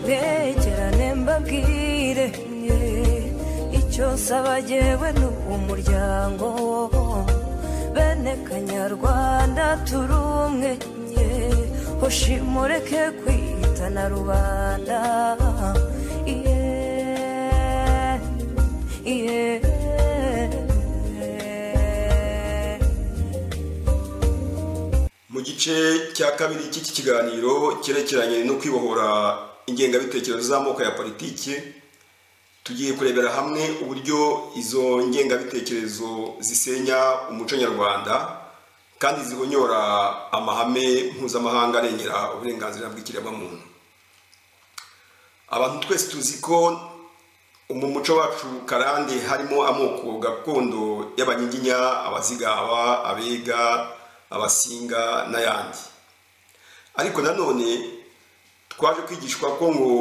begerane mbabwire icyo nsaba yewe ni umuryango bene kanyarwanda turi umwe hoshimureke kwitana rubanda mu gice cya kabiri cy'iki kiganiro cyerekeranye no kwibohora ingengabitekerezo z'amoko ya politiki tugiye kurebera hamwe uburyo izo ngengabitekerezo zisenya umuco nyarwanda kandi zihonyora amahame mpuzamahanga arengera uburenganzira bw'ikiremwamuntu abantu twese tuzi ko mu muco wacu karande harimo amoko gakondo y'abanyiginya abazigaba abega abasinga n'ayandi ariko nanone twaje kwigishwa ko ngo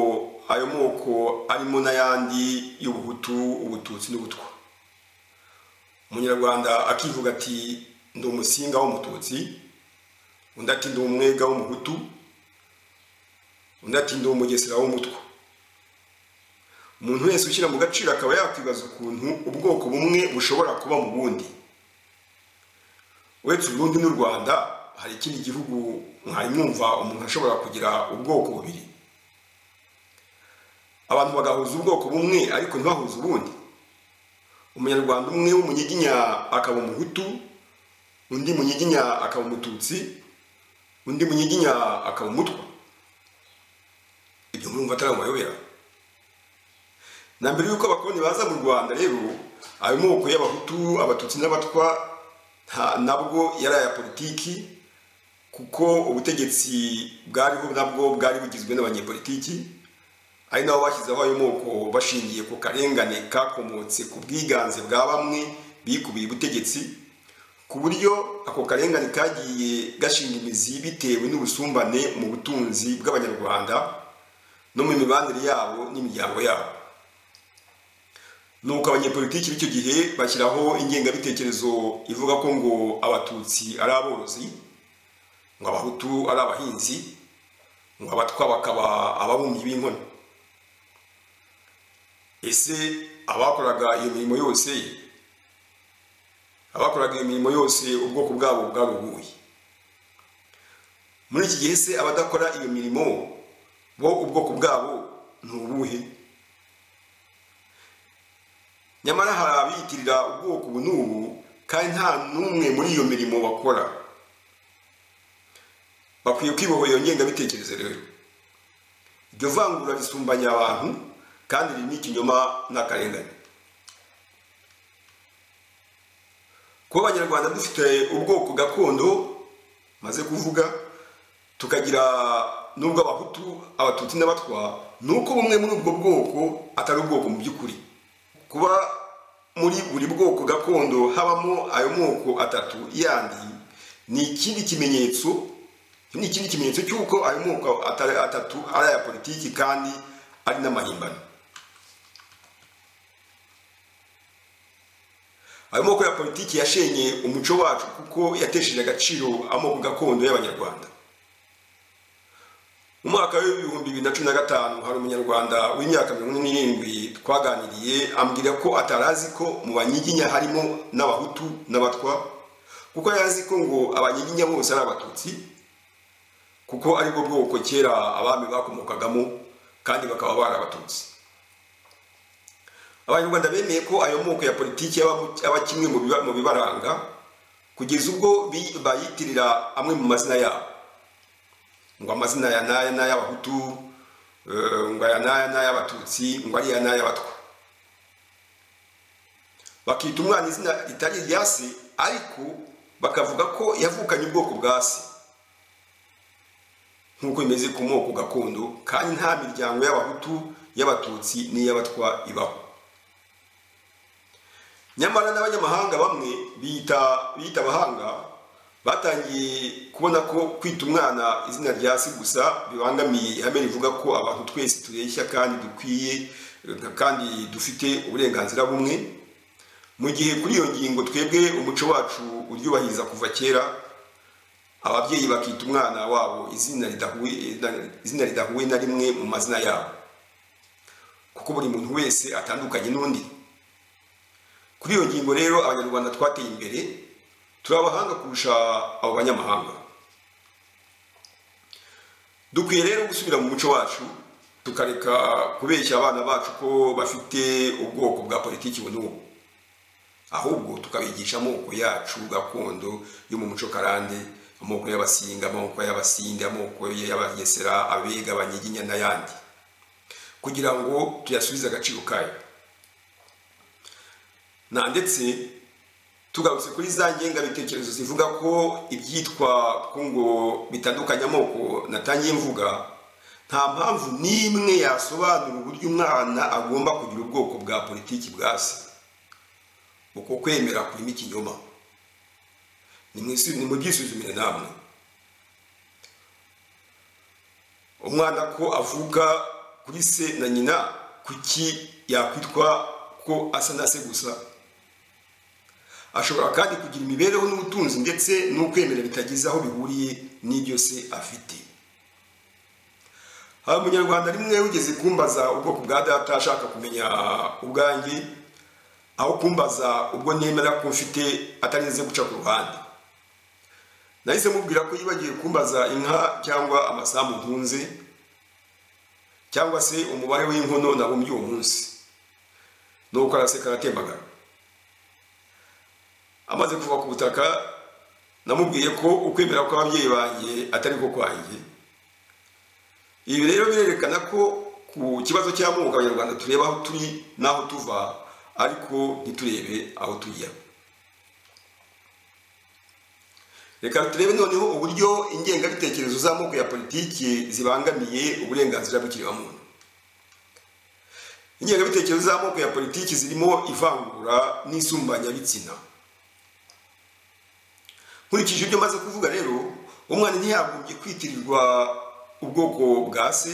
ayo moko arimo n'ayandi y'ubuhutu ubututsi n'ubutwa umunyarwanda akivuga ati ndi umusinga w'umututsi undi ati ndi umwega w'umuhutu undi ati ndi umugesera w'umutwa umuntu wese ushyira mu gaciro akaba yakwibaza ukuntu ubwoko bumwe bushobora kuba mu bundi uretse uburundi n'u rwanda hari ikindi gihugu mwari mwumva umuntu ashobora kugira ubwoko bubiri abantu bagahuza ubwoko bumwe ariko ntibahuze ubundi umunyarwanda umwe w'umunyiginya akaba umuhutu undi munyiginya akaba umututsi undi munyiginya akaba umutwa ibyo murumva atari amayobera na mbere y'uko abakoloni baza mu rwanda rero ayo moko y'abahutu abatutsi n'abatwa nabwo yari aya politiki kuko ubutegetsi bwariho nabwo bwari bugizwe n'abanyepolitiki ari nabo bashyizeho ayo moko bashingiye ku karengane kakomotse ku bwiganze bwa bamwe bikubiye ubutegetsi ku buryo ako karengane kagiye gashinga imizi bitewe n'ubusumbane mu butunzi bw'abanyarwanda no mu mibanire yabo n'imiryango yabo nuko abanyepolitiki b'icyo gihe bashyiraho ingengabitekerezo ivuga ko ngo abatutsi ari aborozi ngo abahutu ari abahinzi ngo abatwa bakaba ababumyi b'inkono ese abakoraga iyo mirimo yose abakoraga imirimo yose ubwoko bwabo bwaruguye muri iki gihe se abadakora iyo mirimo bo ubwoko bwabo ni ubuhe nyamara hari abiyitirira ubwoko ubu n'ubu kandi nta n'umwe muri iyo mirimo bakora bakwiye kwibohora iyo ngengabitekerezo rero iryo vangura risumbanya abantu kandi ririmo ikinyoma n'akarengane kuba abanyarwanda dufite ubwoko gakondo maze kuvuga tukagira n'ubwo abahutu abatutsi n'abatwa ni uko bumwe muri ubwo bwoko atari ubwoko mu by'ukuri kuba muri buri bwoko gakondo habamo ayo moko atatu yandi ni ikindi kimenyetso ni ikindi kimenyetso cy'uko ayo moko atatu ari aya politiki kandi ari n'amahimbano ayo moko ya politiki yashenye umuco wacu kuko yatesheje agaciro amoko gakondo y'abanyarwanda mu mwaka w'ibihumbi bibiri na cumi na gatanu hari umunyarwanda w'imyaka mirongo ine n'irindwi twaganiriye ambwira ko atarazi ko mu banyiginya harimo n'abahutu n'abatwa kuko yari ko ngo abanyiginya bose ari abatutsi kuko aribwo bwoko kera abami bakomokagamo kandi bakaba bari abatutsi abanyarwanda bemeye ko ayo moko ya politiki aba kimwe mu bibaranga kugeza ubwo bayitirira amwe mu mazina yabo ngo amazina ya naya n'ay'abahutu ngo aya naya n'ay'abatutsi ngo ariya n'ay'abatwa bakita umwana izina ritari irya se ariko bakavuga ko yavukanye ubwoko bwa se nk'uko bimeze ku moko gakondo kandi nta miryango y'abahutu y'abatutsi n'iy'abatwa ibaho nyamara n'abanyamahanga bamwe biyita abahanga batangiye kubona ko kwita umwana izina rya si gusa bibangamiye ihame rivuga ko abantu twese tureshya kandi dukwiye kandi dufite uburenganzira bumwe mu gihe kuri iyo ngingo twebwe umuco wacu uryubahiriza kuva kera ababyeyi bakita umwana wabo izina ridahuye izina ridahuye na rimwe mu mazina yabo kuko buri muntu wese atandukanye n'undi kuri iyo ngingo rero abanyarwanda twateye imbere turi abahanga kurusha abo banyamahanga dukwiye rero gusubira mu muco wacu tukareka kubeshya abana bacu ko bafite ubwoko bwa politiki ubu n'ubu ahubwo tukabigisha amoko yacu gakondo yo mu muco karande amoko y'abasinga amoko y'abasinde amoko y'abagesera abega abanyiginya n'ayandi kugira ngo tuyasubize agaciro kayo na ndetse tugarutse kuri za ngengabitekerezo zivuga ko ibyitwa ko ngo bitandukanye amoko natangiye mvuga nta mpamvu n'imwe yasobanura uburyo umwana agomba kugira ubwoko bwa politiki bwa se uko kwemera kurimo ikinyoma ni mubyisuzumire namwe umwana ko avuka kuri se na nyina kuki yakwitwa ko asa na se gusa ashobora kandi kugira imibereho n'ubutunzi ndetse n'ukwemera bitagize aho bihuriye n'ibyo se afite hari umunyarwanda rimwe wigeze kumbaza ubwoko bwa data ashaka kumenya ubwanjye aho kumbaza ubwo nemera ko mfite atarinze guca ku ruhande nahise mubwira ko yibagiwe kumbaza inka cyangwa amasambu ntunze cyangwa se umubare w'inkono nabumbye uwo munsi nuko araseka aratembagara amaze kuva ku butaka namubwiye ko ukwemera kw'ababyeyi banjye atari ko kwanjye ibi rero birerekana ko ku kibazo cy'amoko abanyarwanda tureba aho turi n'aho tuva ariko ntiturebe aho tujya reka turebe noneho uburyo ingengabitekerezo z'amoko ya politiki zibangamiye uburenganzira bw'ikiremwamuntu ingengabitekerezo z'amoko ya politiki zirimo ivangura n'isumbanyabitsina nkurikije ibyo maze kuvuga rero umwana ntiyagombye kwitirirwa ubwoko bwa se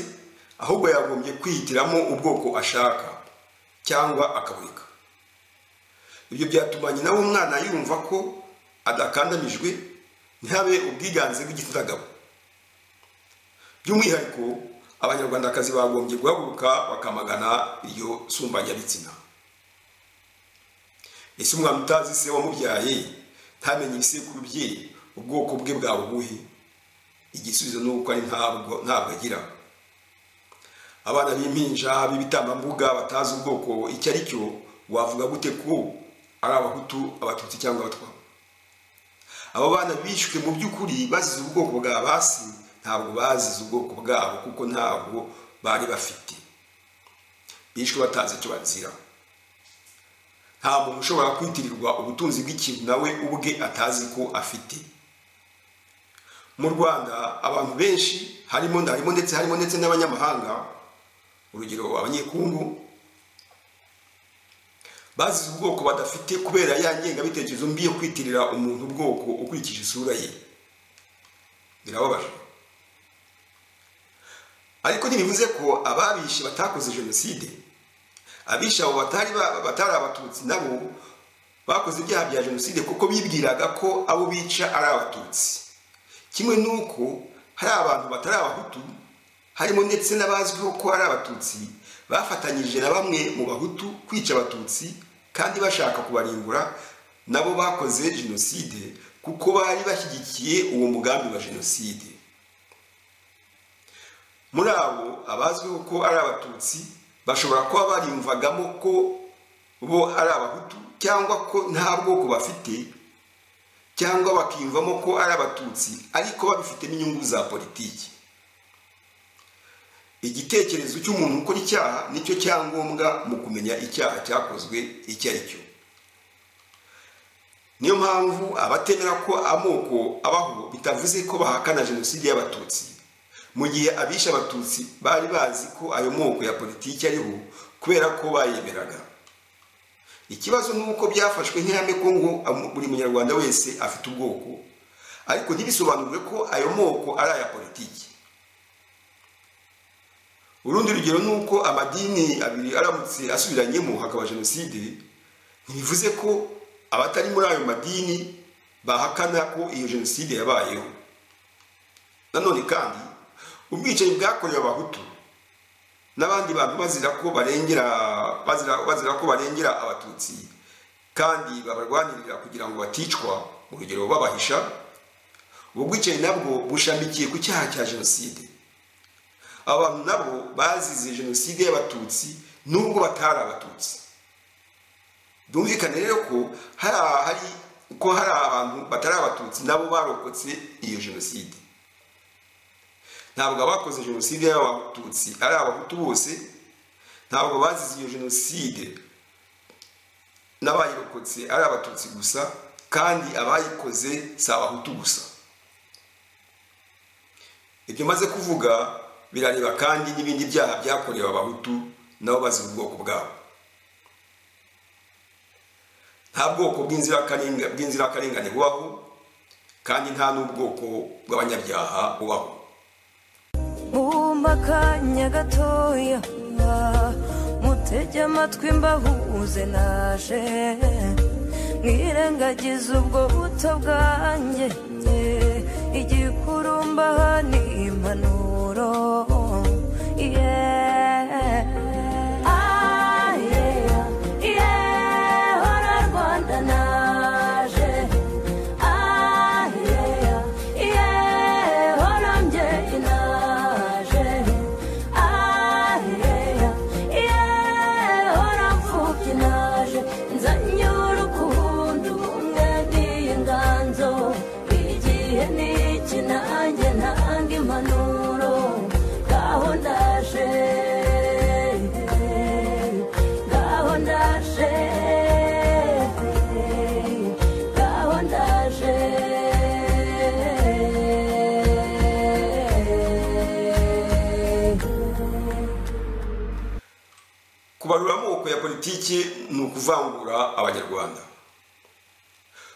ahubwo yagombye kwihitiramo ubwoko ashaka cyangwa akaburika ibyo byatuma nyina w'umwana yumva ko adakandamijwe ntihabe ubwiganze bw'igitsina gabo by'umwihariko abanyarwandakazi bagombye guhaguruka bakamagana iryo sumbanyabitsina ese umwana utazi se wamubyaye ntamenye ibisekuru bye ubwoko bwe bwa buguhe igisubizo ni uko ari ntabwo ntabwo agira abana b'impinja b'ibitambambuga batazi ubwoko icyo ari cyo wavuga gute ko ari abahutu abatutsi cyangwa abatwa abo bana bishwe mu by'ukuri bazize ubwoko bwa basi ntabwo bazize ubwoko bwabo kuko ntabwo bari bafite bishwe batazi icyo bazira nta muntu ushobora kwitirirwa ubutunzi bw'ikintu nawe ubwe atazi ko afite mu rwanda abantu benshi harimo harimo ndetse harimo ndetse n'abanyamahanga urugero abanyekungu bazize ubwoko badafite kubera ya ngengabitekerezo mbi yo kwitirira umuntu ubwoko ukurikije isura ye birababaje ariko ntibivuze ko ababishe batakoze jenoside abishe abo batari abatutsi nabo bakoze ibyaha bya jenoside kuko bibwiraga ko abo bica ari abatutsi kimwe n'uko hari abantu batari abahutu harimo ndetse n'abazwiho ko ari abatutsi bafatanyije na bamwe mu bahutu kwica abatutsi kandi bashaka kubarimbura nabo bakoze jenoside kuko bari bashyigikiye uwo mugambi wa jenoside muri abo abazwiho ko ari abatutsi bashobora kuba barimvagamo ko bo ari abahutu cyangwa ko nta bwoko bafite cyangwa bakiyumvamo ko ari abatutsi ariko babifitemo inyungu za politiki igitekerezo cy'umuntu ukora icyaha nicyo cyangombwa mu kumenya icyaha cyakozwe icyo ari cyo niyo mpamvu abatemera ko amoko abaho bitavuze ko bahakana jenoside y'abatutsi mu gihe abishe abatutsi bari bazi ko ayo moko ya politiki ariho kubera ko bayemeraga ikibazo ni uko byafashwe nk'ihame ko ngo buri munyarwanda wese afite ubwoko ariko ntibisobanure ko ayo moko ari aya politiki urundi rugero ni uko amadini abiri aramutse asubiranyemo hakaba jenoside ntibivuze ko abatari muri ayo madini bahakana ko iyo jenoside yabayeho nanone kandi ubwicanyi bwakorewe abahutu n'abandi bantu bazira ko barengera bazira, bazira ko barengera abatutsi kandi babarwanirira kugira ngo baticwa mu rugero babahisha ubwo bwicanyi nabwo bushamikiye ku cyaha cya jenoside aba bantu nabo bazize jenoside y'abatutsi nubwo batari abatutsi byumvikane rero ko hari hari ko hari abantu batari abatutsi nabo barokotse iyo jenoside ntabwo abakoze jenoside y'abatutsi ari abahutu bose ntabwo bazize iyo jenoside n'abayirokotse ari abatutsi gusa kandi abayikoze si abahutu gusa ibyo maze kuvuga birareba kandi n'ibindi byaha byakorewe abahutu nabo bazira ubwoko bwabo nta bwoko bw'inzirakarenga- bw'inzirakarengane bubaho kandi nta n'ubwoko bw'abanyabyaha bubaho bumva akanya gatoya mutege amatwi mbahuze naje mwirengagize ubwo buto bwanjye igikurumba ni impanuro yeah. Ah, yeah. Yeah, hora Rwanda naje. Ah, yeah. Yeah, hora mbyeyi naje. Ah, yeah. Yeah, hora mfubyi naje. Nzanye urukundo, ubumwe n'inganzo. Igihe ni iki, nanjye ntanga impanuro. Ngaho ndaje. Ngaho ndaje. Ngaho ndaje. kubarura amoko ya politiki ni ukuvangura abanyarwanda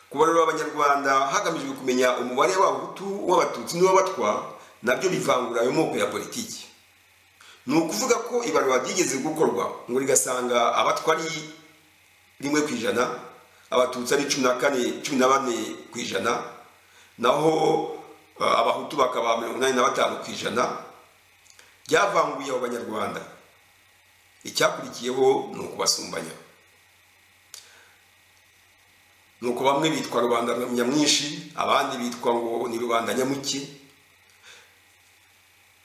kubarura abanyarwanda hagamijwe kumenya umubare w'abahutu w'abatutsi n'uw'abatwa nabyo bivangura ayo moko ya politiki ni ukuvuga ko ibarura ryigeze gukorwa ngo rigasanga abatwa ari rimwe ku ijana abatutsi ari cumi na kane cumi na bane ku ijana naho eh, abahutu bakaba mirongo inani na batanu ku ijana ryavanguye abo banyarwanda icyakurikiyeho ni ukubasumbanya ni uko bamwe bitwa rubanda nyamwinshi abandi bitwa ngo ni rubanda nyamuke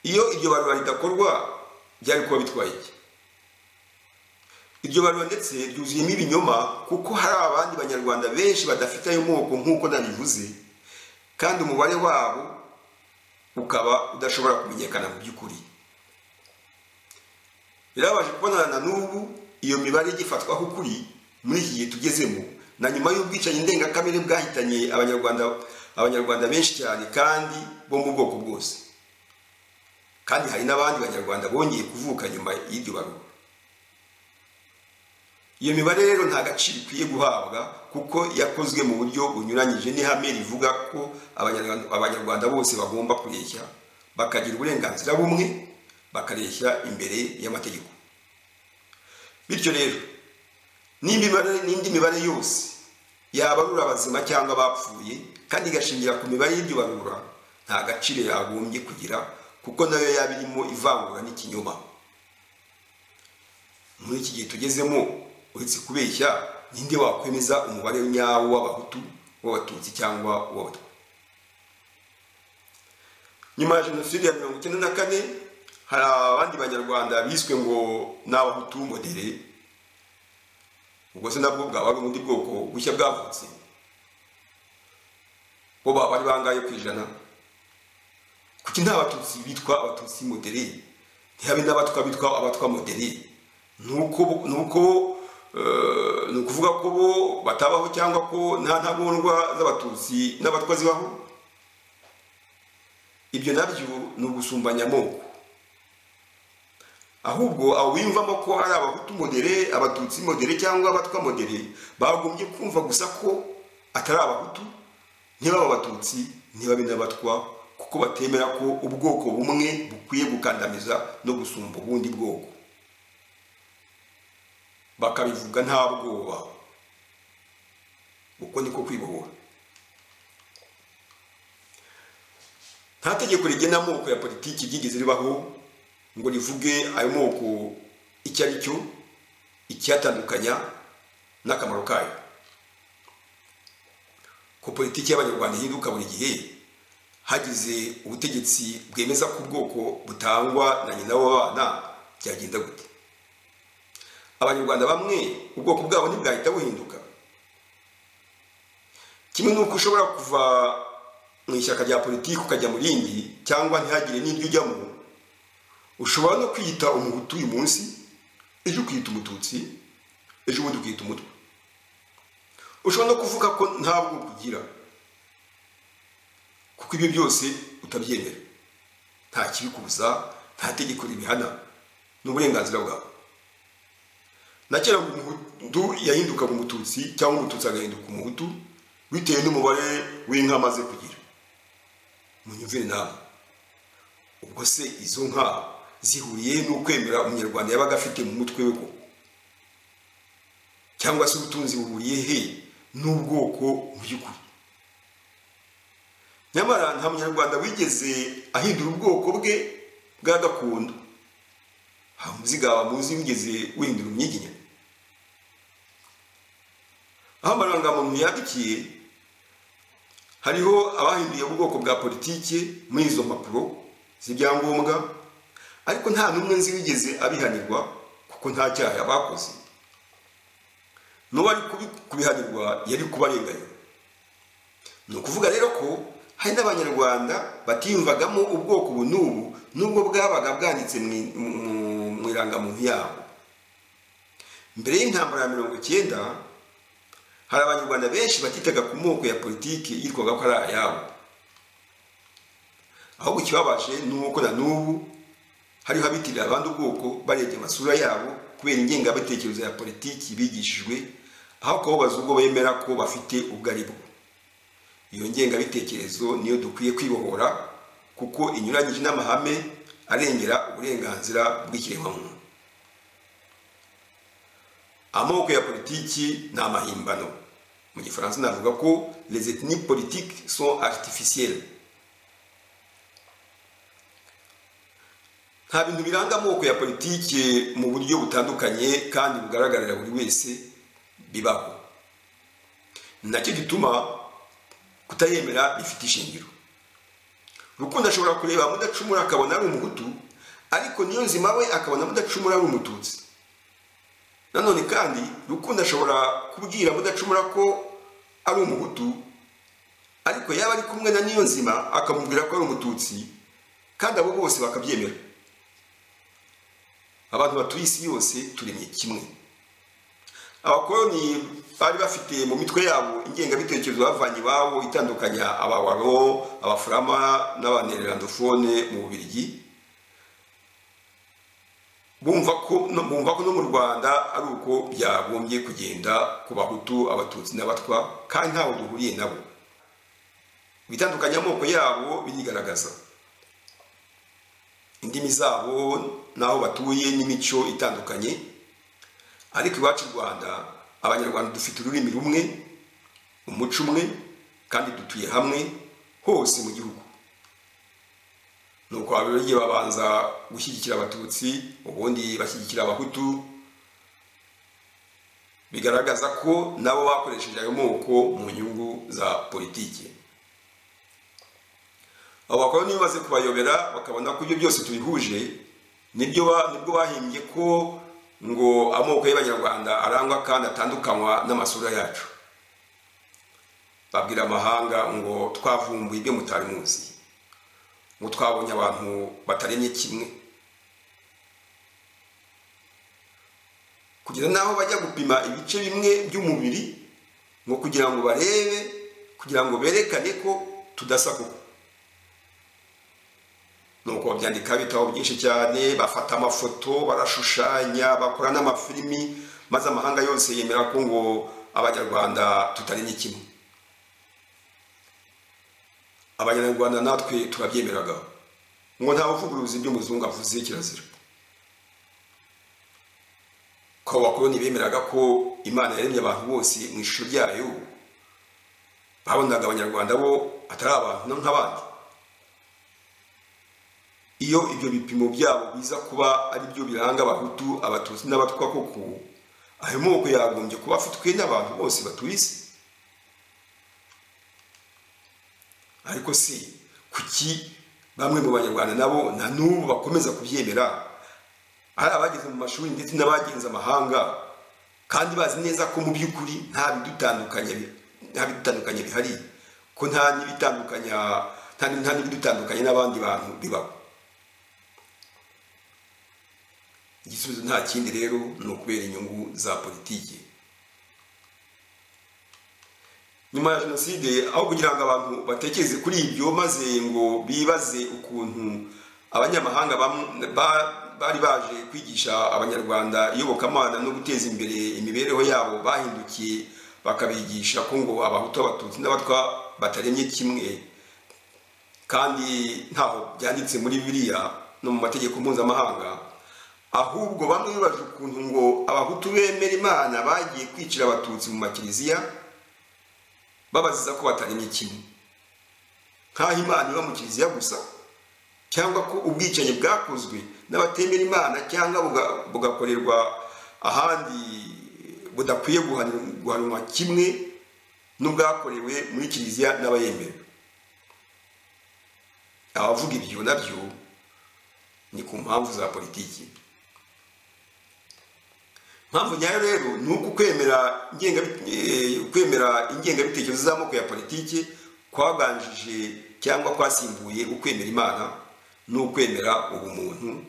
iyo iryo barura ridakorwa byari kuba bitwaye iki iryo barura ndetse ryuzuyemo ibinyoma kuko hari abandi banyarwanda benshi badafite ayo moko nk'uko nabivuze kandi umubare wabo ukaba udashobora kumenyekana mu by'ukuri birabaje kubonana na n'ubu iyo mibare igifatwaho ukuri muri iki gihe tugezemo na nyuma y'ubwicanyi ndengakamere bwahitanye abanyarwanda abanyarwanda benshi cyane kandi bo mu bwoko bwose kandi hari n'abandi banyarwanda bongeye kuvuka nyuma y'iryo barura iyo mibare rero nta gaciro ikwiye guhabwa kuko yakozwe mu buryo bunyuranyije n'ihame rivuga ko abanyarwanda abanyarwanda bose bagomba kureshya bakagira uburenganzira bumwe bakareshya imbere y'amategeko bityo rero n'indi mibare- n'indi mibare yose yabarura abazima cyangwa abapfuye kandi igashingira ku mibare y'iryo barura nta gaciro yagombye kugira kuko nayo yaba irimo ivangura n'ikinyoma muri iki gihe tugezemo uretse kubeshya ninde wakwemeza umubare nyawo w'abahutu w'abatutsi cyangwa w'abatwa nyuma ya jenoside ya mirongo icyenda na kane hari abandi banyarwanda biswe ngo ni abahutu modere ubwo se nabwo bwaba ari ubundi bwoko bushya bwavutse bo baba bari bangaye ku ijana kuki nta batutsi bitwa abatutsi modere ntihabe n'abatwa bitwa abatwa modere ni uko bo- ni uko eh, ni ukuvuga ko bo batabaho cyangwa ko nta ntagondwa z'abatutsi n'abatwa zibaho ibyo nabyo ni ugusumbanya amoko ahubwo abo biyumvamo ko ari abahutu modere abatutsi modere cyangwa abatwa modere bagombye kumva gusa ko atari abahutu ntibaba abatutsi ntibabe n'abatwa kuko batemera ko ubwoko bumwe bukwiye gukandamiza no gusumba ubundi bwoko bakabivuga nta bwoba uko niko kwibohora nta tegeko rigena amoko ya politiki ryigeze ribaho ngo rivuge ayo moko icyo ari cyo icyatandukanya n'akamaro kayo ko politiki y'abanyarwanda ihinduka buri gihe hagize ubutegetsi bwemeza ko ubwoko butangwa na nyina w'abana byagenda gute abanyarwanda bamwe ubwoko bwabo ntibwahita buhinduka kimwe n'uko ushobora kuva mu ishyaka rya politiki ukajya mu rindi cyangwa ntihagire n'iryo ujyamo ushobora no kwiyita umuhutu uyu munsi ejo ukiyita umututsi ejo ubundi ukiyita umutwe ushobora no kuvuga ko nta bwoko ugira kuko ibyo byose utabyemera nta kibikubuza nta tegeko ribihana ni uburenganzira bwawe na kera ngo umuhutu yahindukaga umututsi cyangwa umututsi agahinduka umuhutu bitewe n'umubare w'inka amaze kugira munyumvire namwe ubwo se izo nka zihuriye n'ukwemera umunyarwanda yabaga afite mu mutwe we ko cyangwa se ubutunzi buhuriye he n'ubwoko mu by'ukuri nyamara nta munyarwanda wigeze ahindura ubwoko bwe bwa gakondo nta muzigaba muzi wigeze wihindura umwiginya aho amarangamuntu yandikiye hariho abahinduye ubwoko bwa politiki muri izo mpapuro z'ibyangombwa ariko nta n'umwe nzi wigeze abihanirwa kuko nta cyaha bakoze n'uwo ari kubi- kubihanirwa yari kubarenganya ni ukuvuga rero ko hari n'abanyarwanda batiyumvagamo ubwoko ubu n'ubu n'ubwo bwabaga bwanditse mu i- mu- mu- mu irangamuntu yabo mbere y'intambara ya mirongo icyenda hari abanyarwanda benshi batitaga ku moko ya politiki yitwaga ko ari ayabo ahubwo ikibabaje ni uko na n'ubu hariho abitirira abandi ubwoko barebye amasura yabo kubera ingengabitekerezo ya politiki bigishijwe aho kubabaza ubwo bemera ko bafite ubwo ari bwo iyo ngengabitekerezo niyo dukwiye kwibohora kuko inyuranyije n'amahame arengera uburenganzira bw'ikiremwamuntu amoko ya politiki ni amahimbano mu gifaransa navuga ko les ethnies politiques sont artificielles nta bintu biranga amoko ya politiki mu buryo butandukanye kandi bugaragarira buri wese bibaho ni nacyo gituma kutayemera bifite ishingiro rukundo ashobora kureba mudacumura akabona ari umuhutu ariko niyo nzima we akabona mudacumura ari umututsi nanone kandi rukundo ashobora kubwira mudacumura ko ari umuhutu ariko yaba ari kumwe na niyo nzima akamubwira ko ari umututsi kandi abo bose bakabyemera abantu batuye isi yose turemye kimwe abakoroni bari bafite mu mitwe yabo ingengabitekerezo bavanye iwabo itandukanya abawaro abafurama n'abanererandofone mu bubirigi bumva ko no- bumva ko no mu rwanda ari uko byagombye kugenda ku bahutu abatutsi n'abatwa kandi ntaho duhuriye nabo ibitandukanya amoko yabo birigaragaza indimi zabo n'aho batuye n'imico itandukanye ariko iwacu i rwanda abanyarwanda dufite ururimi rumwe umuco umwe kandi dutuye hamwe hose mu gihugu nuko ababirigi babanza gushyigikira abatutsi ubundi bashyigikira abahutu bigaragaza ko nabo bakoresheje ayo moko mu nyungu za politiki abo bakora niba baze kubayobera bakabona ko ibyo byose tubihuje nibyo ba- nibwo bahimbye ko ngo amoko y'abanyarwanda arangwa kandi atandukanywa n'amasura yacu babwira amahanga ngo twavumbuye ibyo mutari muzi ngo twabonye abantu bataremye kimwe kugeza n'aho bajya gupima ibice bimwe by'umubiri ngo kugira ngo barebe kugira ngo berekane ko tudasa koko nuko babyandika ibitabo byinshi cyane bafata amafoto barashushanya bakora n'amafilimi maze amahanga yose yemera ko ngo abanyarwanda tutarenye kimwe abanyarwanda natwe turabyemeraga ngo nta buvuguruzi by'umuzungu avuze kirazira ko abakoloni bemeraga ko imana yaremye abantu bose mu ishusho ryayo babonaga abanyarwanda bo atari abantu nk'abandi iyo ibyo bipimo byabo biza kuba ari byo biranga abahutu abatutsi n'abatwa koko ayo moko yagombye kuba afitwe n'abantu bose batuye isi ariko si kuki bamwe mu banyarwanda nabo na n'ubu bakomeza kubyemera ari abageze mu mashuri ndetse n'abagenze amahanga kandi bazi neza ko mu by'ukuri nta bidutandukanya bi- nta bidutandukanya bihari ko nta n'ibitandukanya nta nta n'ibidutandukanya n'abandi bantu bibaho igisubizo nta kindi rero ni ukubera inyungu za politiki nyuma ya jenoside aho kugira ngo abantu batekereze kuri ibyo maze ngo bibaze ukuntu abanyamahanga bam- ba- bari baje kwigisha abanyarwanda iyobokamana no guteza imbere imibereho yabo bahindukiye bakabigisha ko ngo abahutu abatutsi n'abatwa bataremye kimwe kandi ntaho byanditse muri biriya no mu mategeko mpuzamahanga ahubwo bamwe bibaje ukuntu ngo abahutu bemera imana bagiye kwicira abatutsi mu makiliziya babaziza ko bataremye kimwe nk'aho imana iba mu kiliziya gusa cyangwa ko ubwicanyi bwakozwe n'abatemera imana cyangwa buga- bugakorerwa ahandi budakwiye guhanu- guhanwa kimwe n'ubwakorewe muri kiliziya n'abayemera abavuga ibyo nabyo ni ku mpamvu za politiki impamvu nyayo rero ni uko kwemera ingenga eh, kwemera ingengabitekerezo z'amoko ya politiki kwaganjije cyangwa kwasimbuye ukwemera imana n'ukwemera ubumuntu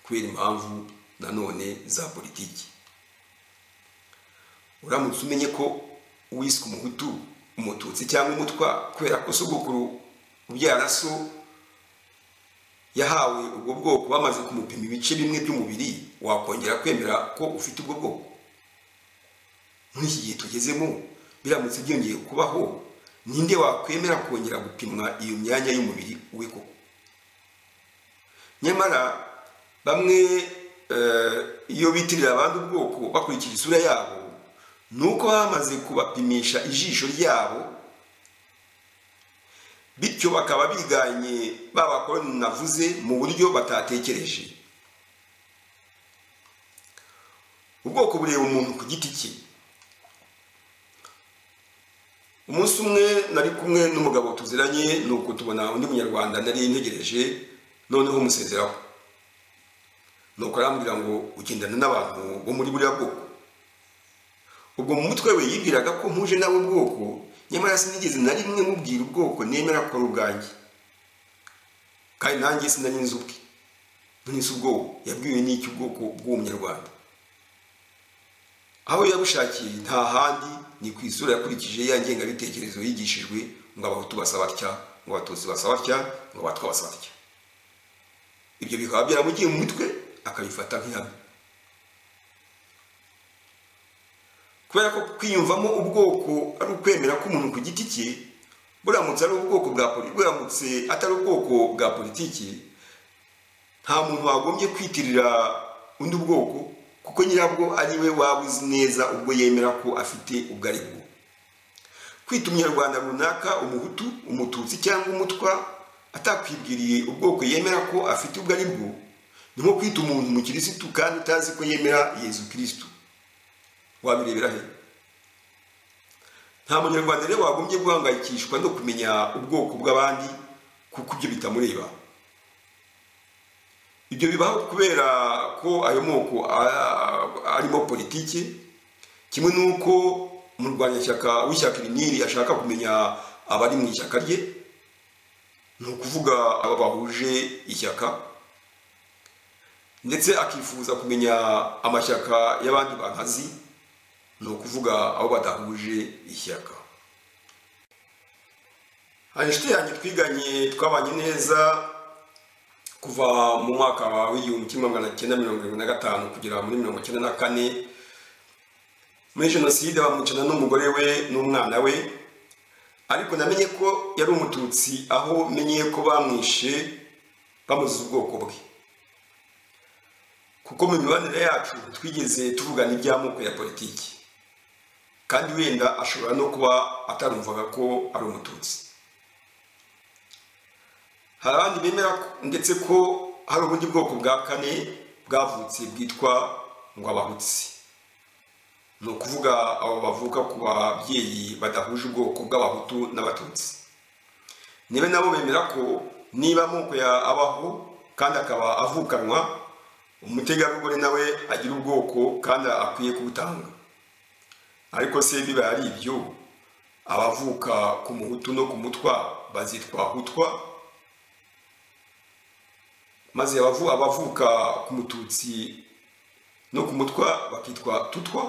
kubera impamvu nanone za politiki uramutse umenye ko uwiswe umuhutu umututsi cyangwa umutwa kubera ko sogokuru ubyara so yahawe ubwo bwoko bamaze kumupima ibice bimwe by'umubiri wakongera kwemera ko ufite ubwo bwoko muri iki gihe tugezemo biramutse byongeye kubaho ninde wakwemera kongera gupimwa iyo myanya y'umubiri we koko nyamara bamwe eh, iyo bitirira abandi ubwoko bakurikije isura yabo ni uko bamaze kubapimisha ijisho ryabo bityo bakaba biganye ba bakoroni navuze mu buryo batatekereje ubwoko bureba umuntu ku giti cye umunsi umwe nari kumwe n'umugabo tuziranye ni uko tubona undi munyarwanda nari ntegereje noneho musezeraho ni uko arambwira ngo ugendana n'abantu bo muri buriya bwoko ubwo mu mutwe we yibwiraga ko mpuje nawe ubwoko nyamara sinigeze na rimwe mubwira ubwoko nemera ko ari ubwanjye kandi nanjye sinari nzi ubwe nzi ubwoko yabwiwe n'iki ubwoko bw'uwo munyarwanda aho yabushakiye nta handi ni ku isura yakurikije ya ngengabitekerezo yigishijwe ngo abahutu basa batya ngo abatutsi basa batya ngo abatwa basa batya ibyo bikaba byaramugiye mu mutwe akabifata nk'ihame kubera ko kwiyumvamo ubwoko ari ukwemera k'umuntu ku giti cye buramutse ari ubwoko bwa poli- buramutse atari ubwoko bwa politiki nta muntu wagombye kwitirira undi bwoko kuko nyirabwo ari we waba uzi neza ubwo yemera ko afite ubwo ari bwo kwita umunyarwanda runaka umuhutu umututsi cyangwa umutwa atakwibwiriye ubwoko yemera ko afite ubwo ari bwo ni nko kwita umuntu umukirisitu kandi utazi ko yemera yezu kirisitu wabirebera he nta munyarwanda rero wagombye guhangayikishwa no kumenya ubwoko bw'abandi kuko ibyo bitamureba ibyo bibaho kubera ko ayo moko a- arimo politiki kimwe n'uko umurwanyashyaka w'ishyaka iriniri ashaka kumenya abari mu ishyaka rye ni ukuvuga aba bahuje ishyaka ndetse akifuza kumenya amashyaka y'abandi bantu azi ni ukuvuga abo badahuje ishyaka hari inshuti yanjye twiganye twabanye neza kuva mu mwaka w'igihumbi kimwe magana cyenda mirongo irindwi na gatanu kugera muri mirongo icyenda na kane muri jenoside bamwicana n'umugore we n'umwana we ariko namenye ko yari umututsi aho menyeye ko bamwishe bamuziza ubwoko bwe kuko mu mibanire yacu twigeze tuvugana iby'amoko ya politiki kandi wenda ashobora no kuba atarumvaga ko ari umututsi hari abandi bemera ndetse ko hari ubundi bwoko bwa kane bwavutse bwitwa ngo abahutsi ni ukuvuga abo bavuka ku babyeyi badahuje ubwoko bw'abahutu n'abatutsi niba nabo bemera ko niba amoko abaho kandi akaba avukanwa umutegarugori nawe agira ubwoko kandi akwiye kubutanga ariko se biba ari ibyo abavuka ku muhutu no ku mutwa bazitwa hutwa maze abavu- abavuka ku mututsi no ku mutwa bakitwa tutwa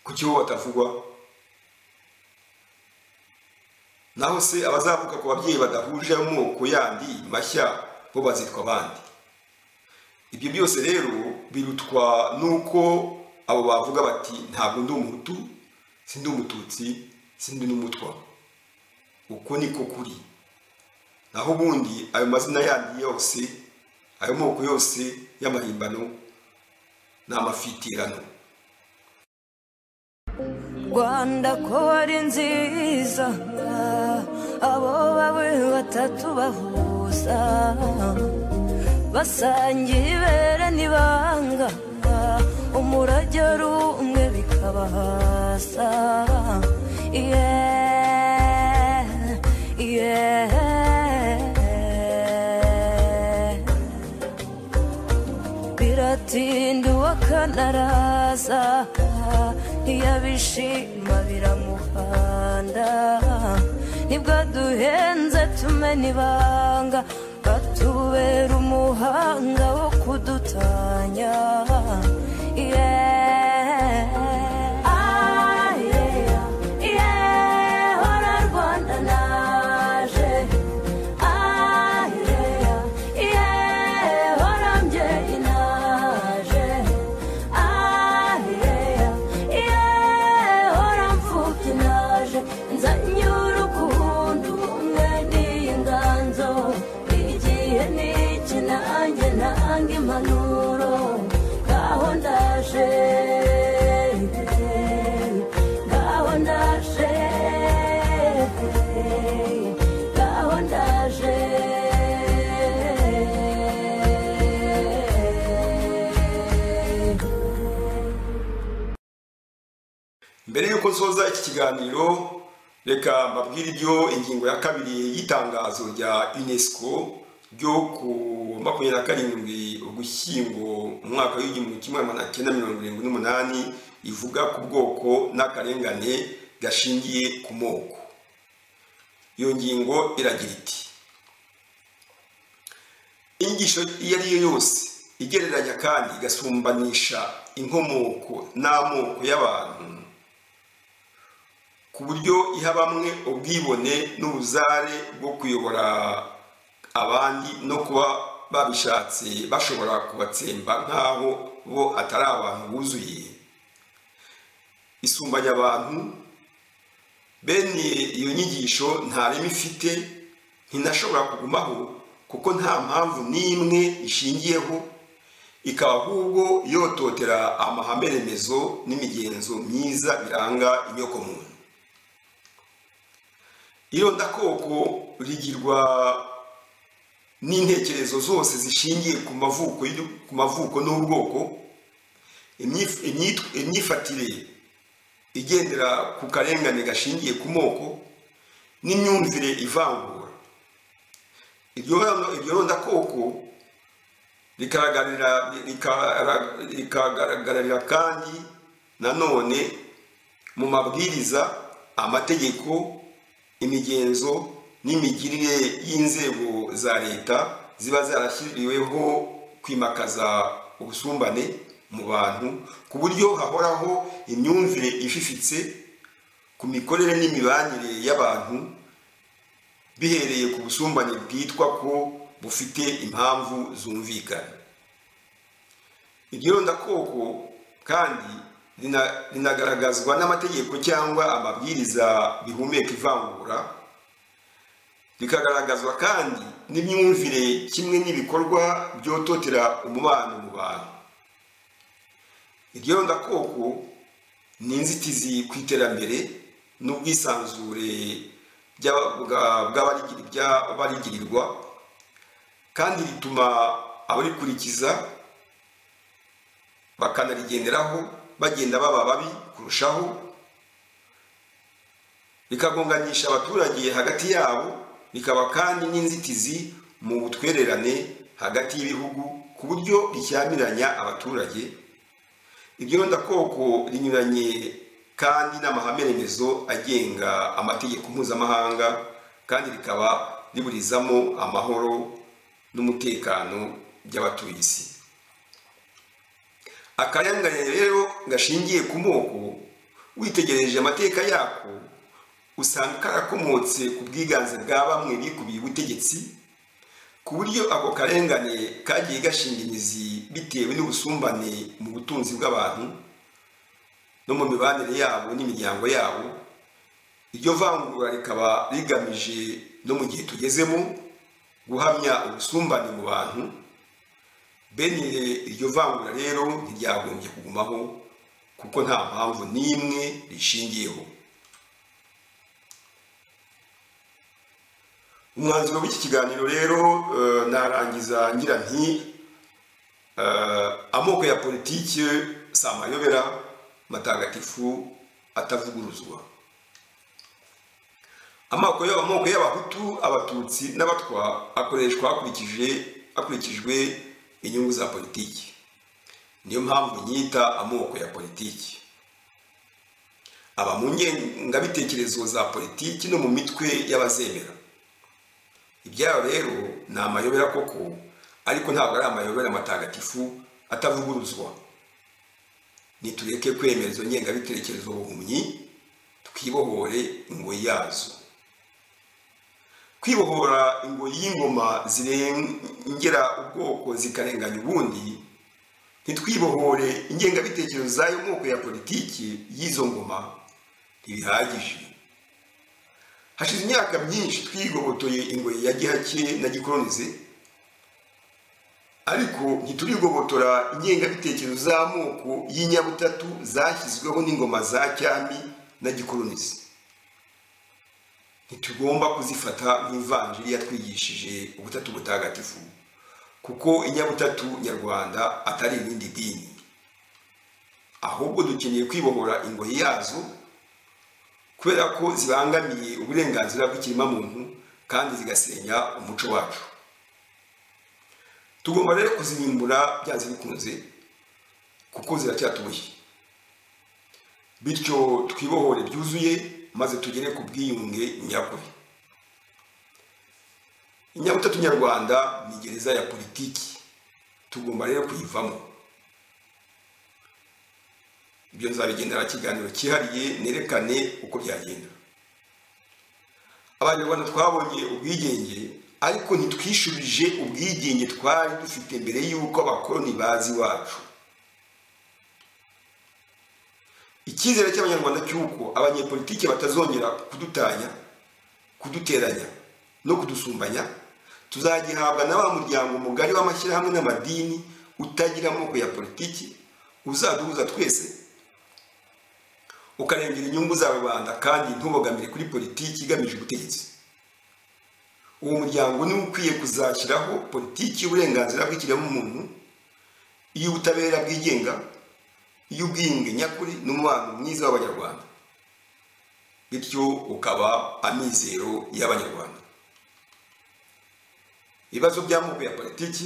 kuki bo batavugwa naho se abazavuka ku babyeyi badahuje amoko yandi mashya bo bazitwa abandi ibyo byose rero birutwa n'uko abo bavuga bati ntabwo ndi umuhutu sindi umututsi sindi n'umutwa uko niko kuri naho ubundi ayo mazina yandi yose ayo moko yose y'amahimbano ni amafitirano rwanda ko ari nziza abo bawe batatu bahuza basangiye ibere n'ibanga umurage ari umwe bikabahasa yeah, yeah. biratinda uwakanaraza ntiyabishima biramuhanda nibwo duhenze tumena ibanga batubera umuhanga wo kudutanya Yeah. Ah, yeah. Yeah, hora Rwanda naje. Ah, yeah. Yeah, hora mbyeyi naje. Ah, yeah. Yeah, hora mfubyi naje. Nzanye urukundo, ubumwe n'inganzo. Igihe ni iki, nanjye ntanga impanuro. Ngaho ndaje. Ngaho ndaje. Ngaho ndaje. mbere y'uko nsoza iki kiganiro reka mbabwire ibyo ingingo ya kabiri y'itangazo rya unesco ryo ku makumyabiri na karindwi ugushyingo mu mwaka w'igihumbi kimwe magana cyenda mirongo irindwi n'umunani ivuga ku bwoko n'akarengane gashingiye ku moko iyo ngingo iragira iti inyigisho iyo ari yo yose igereranya kandi igasumbanisha inkomoko n'amoko y'abantu ku buryo iha bamwe ubwibone n'ubuzare bwo kuyobora abandi no kuba babishatse bashobora kubatsemba nk'aho bo atari abantu buzuye isumbanya abantu bene iyo nyigisho nta reme ifite ntinashobora kugumaho kuko nta mpamvu n'imwe ishingiyeho ikaba ahubwo yototera amahame remezo n'imigenzo myiza biranga inyokomuntu irondakoko rigirwa n'intekerezo zose zishingiye ku mavuko y'u- ku mavuko n'ubwoko imyif- imyitw- imyifatire igendera ku karengane gashingiye ku moko n'imyumvire ivangura iryo rondo- iryo rondakoko rikagaragarira rikara- rikagaragarira kandi nanone mu mabwiriza amategeko imigenzo n'imigirire y'inzego za leta ziba zarashyiriweho kwimakaza ubusumbane mu bantu ku buryo hahoraho imyumvire ififitse ku mikorere n'imibanire y'abantu bihereye ku busumbane bwitwa ko bufite impamvu zumvikana iryo rondakoko kandi rina- rinagaragazwa n'amategeko cyangwa amabwiriza bihumeka ivangura rikagaragazwa kandi n'imyumvire kimwe n'ibikorwa byototera umubano mu bantu iryo rondakoko ni inzitizi ku iterambere n'ubwisanzure by'a- bwa- bw'abarigi- by'abarigirirwa kandi rituma abarikurikiza bakanarigenderaho bagenda baba babi kurushaho bikagonganisha abaturage hagati yabo bikaba kandi n'inzitizi mu butwererane hagati y'ibihugu ku buryo rishyamiranya abaturage ibyondakoko rinyuranye kandi n'amahame remezo agenga amategeko mpuzamahanga kandi rikaba riburizamo amahoro n'umutekano by'abatuye isi akayangane rero gashingiye ku moko witegereje amateka yako usanga karakomotse ku bwiganze bwa bamwe bikubiye ubutegetsi ku buryo ako karengane kagiye gashinga imizi bitewe n'ubusumbane mu butunzi bw'abantu no mu mibanire yabo n'imiryango yabo iryo vangura rikaba rigamije no mu gihe tugezemo guhamya ubusumbane mu bantu bene iryo vangura rero ntiryagombye kugumaho kuko nta mpamvu n'imwe rishingiyeho umwanzuro w'iki kiganiro rero eh, narangiza ngira nti eh, amoko ya politiki si amayobera matagatifu atavuguruzwa amoko ya- amoko y'abahutu abatutsi n'abatwa akoreshwa hakurikije hakurikijwe inyungu za politiki niyo mpamvu nyita amoko ya politiki aba mu ngengabitekerezo za politiki no mu mitwe y'abazemera ibyayo rero ni amayobera koko ariko ntabwo ari amayobera matagatifu atavuguruzwa nitureke kwemera izo ngengabitekerezo buhumyi twibohore ingoyi yazo kwibohora ingoyi y'ingoma zirengera ubwoko zikarenganya ubundi ntitwibohore ingengabitekerezo z'ayo moko ya politiki y'izo ngoma ntibihagije hashize imyaka myinshi twigobotoye ingoyi ya gihake na gikoronize ariko ntiturigobotora ingengabitekerezo z'amoko y'inyabutatu zashyizweho n'ingoma za cyami na gikoronize ntitugomba kuzifata nk'ivanjiri yatwigishije ubutatu butagatifu kuko inyabutatu nyarwanda atari irindi dini ahubwo dukeneye kwibohora ingoyi yazo kubera ko zibangamiye uburenganzira bw'ikiremwamuntu kandi zigasenya umuco wacu tugomba rero kuzirimbura byanze bikunze kuko ziracyatuboshye bityo twibohore byuzuye maze tugere ku bwiyunge nyakuri inyabutatu nyarwanda ni gereza ya politiki tugomba rero kuyivamo ibyo nzabigendera kiganiro cyihariye nerekane uko byagenda abanyarwanda twabonye ubwigenge ariko ntitwishurije ubwigenge twari dufite mbere y'uko abakoloni bazi iwacu icyizere cy'abanyarwanda cy'uko abanyepolitiki batazongera kudutanya kuduteranya no kudusumbanya tuzagihabwa na wa muryango mugari w'amashyirahamwe n'amadini utagira amoko ya politiki uzaduhuza twese ukarengera inyungu za rubanda kandi ntubogamire kuri politiki igamije ubutegetsi uwo muryango niwo ukwiye kuzashyiraho politiki y'uburenganzira bw'ikiremwamuntu iy'ubutabera bwigenga iy'ubwiyunge nyakuri n'umubano mwiza w'abanyarwanda bityo ukaba amizero y'abanyarwanda ibibazo by'amoko ya politiki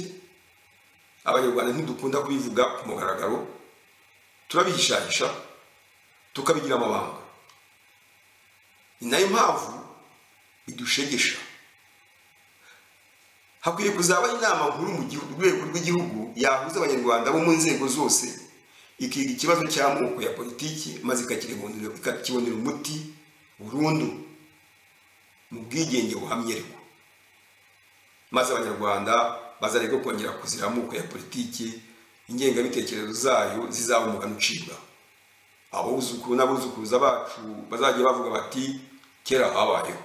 abanyarwanda ntidukunda kubivuga ku mugaragaro turabihishahisha tukabigira amabanga ni nayo mpamvu bidushegesha hakwiye kuzabaho inama nkuru mu gihu- rwego rw'igihugu yahuza abanyarwanda bo mu nzego zose ikiga ikibazo cy'amoko ya politiki maze ikakibonera ikakibonera umuti burundu mu bwigenge buhamye ariko maze abanyarwanda bazareke kongera kuzira amoko ya politiki ingengabitekerezo zayo zizaba umugani ucibwa abuzukuru n'abuzukuruza bacu bazajya bavuga bati kera habayeho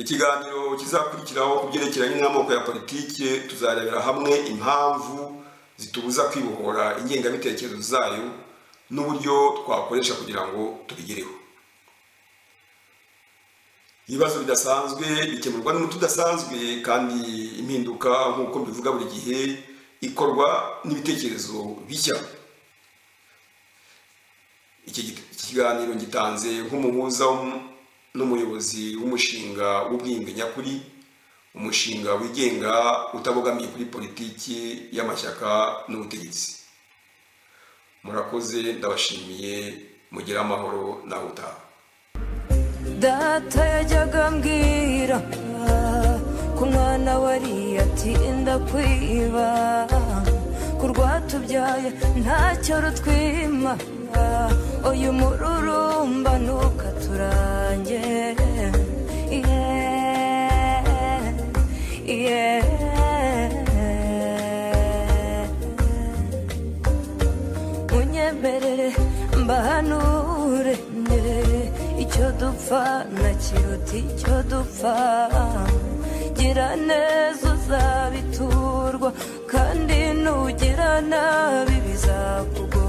ikiganiro kizakurikiraho ku byerekeranye n'amoko ya politiki tuzarebera hamwe impamvu zitubuza kwibohora ingengabitekerezo zayo n'uburyo twakoresha kugira ngo tubigereho ibibazo bidasanzwe bikemurwa n'umuti udasanzwe kandi impinduka nk'uko mbivuga buri gihe ikorwa n'ibitekerezo bishya iki gi- iki kiganiro ngitanze nk'umuhuza w'um- n'umuyobozi w'umushinga w'ubwiyunge nyakuri umushinga wigenga utabogamiye kuri politiki y'amashyaka n'ubutegetsi murakoze ndabashimiye mugire amahoro nawe utaha data yajyaga ambwira ku mwana wariye ati ndakwiba ku rwatubyaye ntacyo rutwima uyu mururumba ntukaturange yeah, yeah. unyemerere mbahanure nde icyo dupfa na kiruta icyo dupfa gira neza uzabiturwa kandi nugira nabi bizakugora